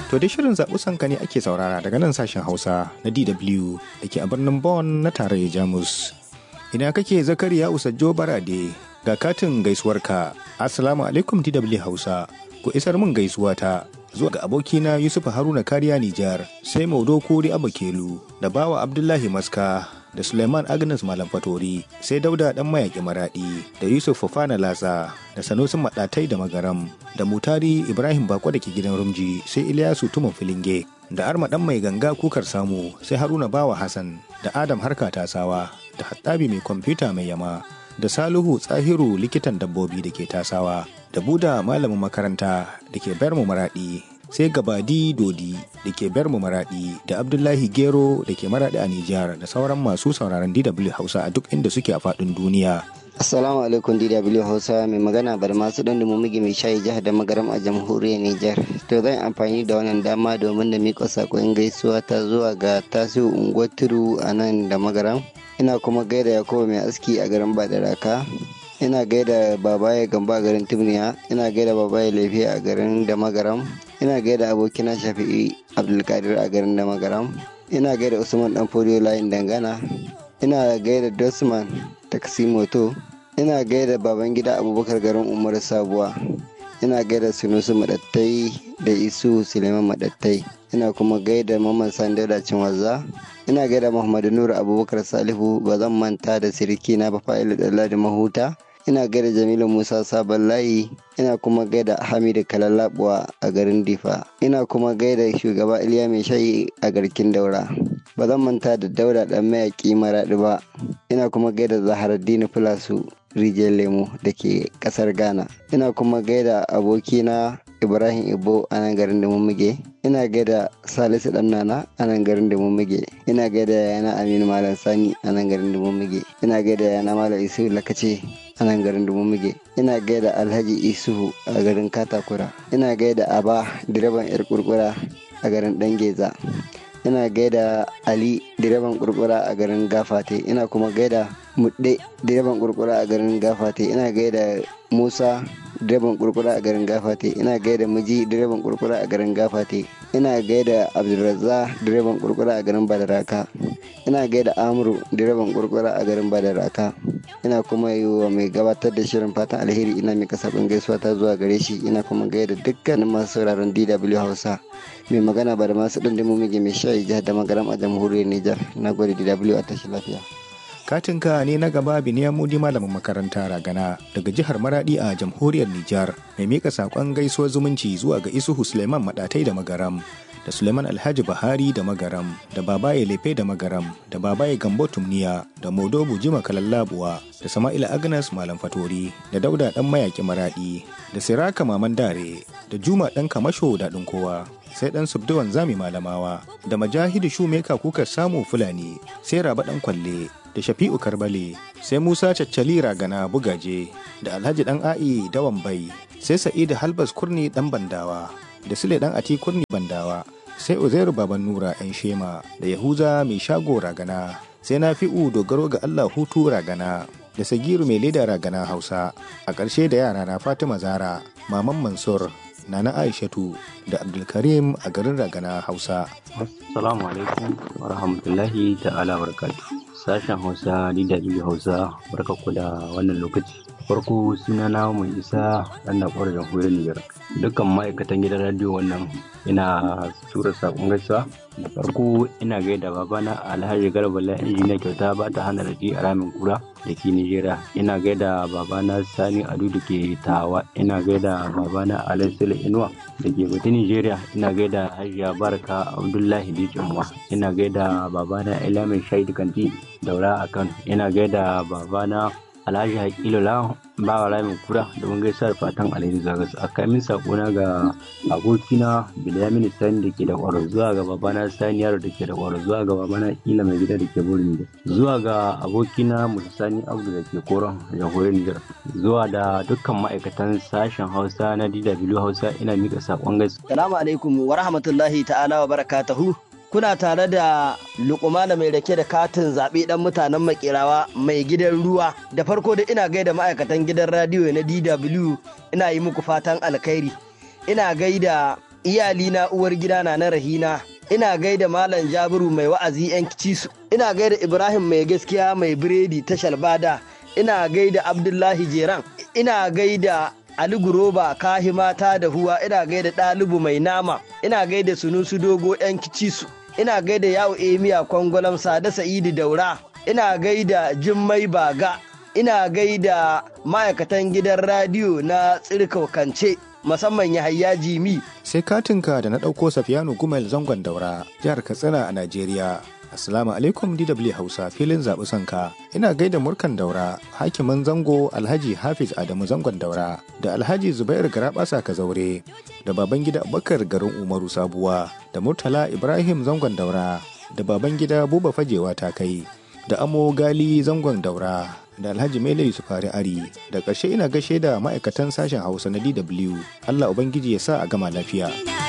To dai shirin zaɓi sanka ne ake saurara daga nan sashen Hausa na DW da ke a birnin Bonn na tarayyar Jamus. Ina kake Zakariya Usajjo Barade ga katin gaisuwarka. Assalamu alaikum DW Hausa. Ku isar min gaisuwa ta zuwa ga abokina Yusuf Haruna Kariya Nijar, sai Maudo Kori Abakelu da Bawa Abdullahi Maska da Suleiman Agnes Malam Fatori, sai Dauda Dan Mayaki Maradi da Yusuf Fofana Latsa da Sanusi Maɗatai da Magaram da Mutari Ibrahim Bako da ke gidan Rumji, sai Ilyasu Tuman Filinge da Arma Dan Mai Ganga Kukar Samu, sai Haruna Bawa Hassan da Adam Harka Tasawa da Hattabi Mai Kwamfuta Mai Yama da Salihu Tsahiru likitan dabbobi da ke tasawa da Buda malamin makaranta da ke Bermu Maradi sai Gabadi Dodi da ke Bermu Maradi da Abdullahi Gero da ke Maradi a Nijar da sauran masu sauraron DW Hausa a duk inda suke a faɗin duniya. Assalamu alaikum DW Hausa mai magana bar masu dan da mummugi mai shayi jihar da magaram a jamhuriyar Nijar. To zan amfani da wannan dama domin da miƙa saƙon gaisuwa ta zuwa ga tasiru unguwar turu a nan da magaram. Ina kuma gaida Yakubu mai aski a garin Badaraka. Ina gaida babaye gamba a garin Tumniya. Ina gaida babaye lafiya a garin da magaram. Ina gaida abokina Shafi'i Abdulkadir a garin da magaram. Ina gaida Usman Dan Fodiyo layin dangana. Ina gaida Dosman Taksimoto. Ina gaida Babangida Abubakar garin Umar Sabuwa. Ina gaida Sunusu Madattai da Isu Suleiman Madattai. Ina kuma gaida Mamman Sandauda Cinwaza. Ina gaida Muhammadu Nuru Abubakar Salihu ba zan manta da siriki na Bafa'ilu Dalladi Mahuta. Ina gaida Jamilu Musa Sabon Layi. Ina kuma gaida Hamidu Kalalabuwa a garin Difa. Ina kuma gaida shugaba Iliya Mai Shayi a garkin Daura. Ba zan manta da Dauda ɗan mayaƙi Maraɗi ba. Ina kuma gaida Zaharaddini Filasu rijiyar lemo da ke ƙasar Ghana. Ina kuma gaida abokina Ibrahim Ibo a nan garin da mummige. Ina gaida Salisu ɗan nana a nan garin da mummige. Ina gaida yana Aminu Malam Sani a nan garin da mummige. Ina gaida yana Malam Isu Lakace a nan garin da mummige. Ina gaida Alhaji Isuhu a garin Katakura. Ina gaida Aba direban 'yar kurkura a garin Dangeza. ina gaida ali direban kurkura a garin gafate ina kuma gaida mudde direban kurkura a garin gafate ina gaida musa direban kurkura a garin gafate ina gaida miji direban kurkura a garin gafate ina gaida abdulrazza direban kurkura a garin badaraka ina gaida amuru direban kurkura a garin badaraka ina kuma yi wa mai gabatar da shirin fatan alheri ina mai kasafin gaisuwa ta zuwa gare shi ina kuma gaida dukkanin masu sauraron dw hausa mai magana ba da masu ɗin dimu mige mai shayi jihar da magaram a jamhuriyar Nijar na gode DW a tashi lafiya. Katinka ne na gaba Biniya Mudi malamin makaranta ragana daga jihar Maradi a jamhuriyar Nijar mai mika saƙon gaisuwar zumunci zuwa ga Isuhu Suleiman Maɗatai da Magaram da Suleiman Alhaji Bahari da Magaram da Babaye Lefe da Magaram da Babaye Gambo Tumniya da Modo Bujima Kalallabuwa da Sama'ila Agnes Malam Fatori da Dauda Ɗan Mayaki Maradi da Siraka Maman Dare da Juma Ɗan Kamasho Daɗin Kowa sai ɗan Subduwan Zami Malamawa da Majahidu Shumeka Kuka Samu Fulani sai Raba Ɗan Kwalle da Shafi'u Karbale sai Musa Caccali Ragana Bugaje da Alhaji Ɗan A'i Dawan Bai sai Sa'idu Halbas Kurni Ɗan Bandawa da Sule Ɗan Ati Kurni Bandawa sai Uzairu Baban Nura 'yan Shema da Yahuza Mai Shago Ragana sai Nafi'u Dogaro ga Allah Hutu Ragana da Sagiru Mai Leda Ragana Hausa a ƙarshe da yara na Fatima Zara Maman Mansur Nana Aishatu da Abdulkarim a garin Ragana Hausa. Assalamu alaikum wa rahmatullahi ta'ala barakatu. Sashen Hausa DW Hausa barkaku da wannan lokaci. Farko suna na mai isa ɗan da ƙwarar jamhuriyar Nijar. Dukkan ma'aikatan gidan radiyo wannan ina tura saƙon gaisuwa. Da farko ina gaida babana Alhaji Garba la injiniya kyauta ba ta hana raji a ramin kura da ke Nijeriya. Ina gaida babana Sani Adu da ke Tawa. Ina gaida babana Alassile Inuwa da ke Bata Nijeriya. Ina gaida Hajiya Barka Abdullahi Dikinwa. Ina gaida babana Ilamin Shaidu Kanti Daura a Kano. Ina gaida babana Alhaji Hakilu Lawan bawa ramin kura domin gaisuwar fatan alheri zuwa ga a kamin sakona ga abokina Bilyamin Sani da ke da kwaro zuwa ga babana Sani Yaro da ke da kwaro zuwa ga babana Ila mai gida da ke burin da zuwa ga abokina Musa Sani Abdu da ke koron jamhuriyar Nijar zuwa da dukkan ma'aikatan sashen Hausa na DW Hausa ina mika sakon gaisuwa. Salamu alaikum wa rahmatullahi ta'ala wa barakatuhu. kuna tare da lukumana mai rake da katin zaɓe ɗan mutanen makerawa mai gidan ruwa da farko da ina gaida ma'aikatan gidan radiyo na dw ina yi muku fatan alkhairi ina gaida iyalina uwar gidana na rahina ina gaida malam jabiru mai wa'azi yan cisu ina gaida ibrahim mai gaskiya mai biredi ta shalbada ina gaida abdullahi jeran ina gaida ali guroba kahimata da huwa ina gaida ɗalibu mai nama ina gaida sunusu dogo yan cisu ina gaida yawo emiya kwangwalam sada sa'idu daura ina gaida jimmai baga ina gaida ma'aikatan gidan radiyo na tsirkaukance musamman Yahaya Jimi. Sai katinka da na ɗauko Safiyanu Gumel zangon daura jihar Katsina a Najeriya. Assalamu alaikum DW Hausa filin zaɓi sanka. Ina gaida murkan daura, hakimin zango Alhaji Hafiz Adamu zangon daura, da Alhaji Zubair Garabasa Kazaure, da baban gida Abubakar garin Umaru Sabuwa, da Murtala Ibrahim zangon daura, da baban gida Buba Fajewa ta kai, da Amo Gali zangon daura, da Alhaji Mele Yusufari Ari, da ƙarshe ina gashe da ma'aikatan sashen Hausa na DW. Allah Ubangiji ya sa a gama lafiya.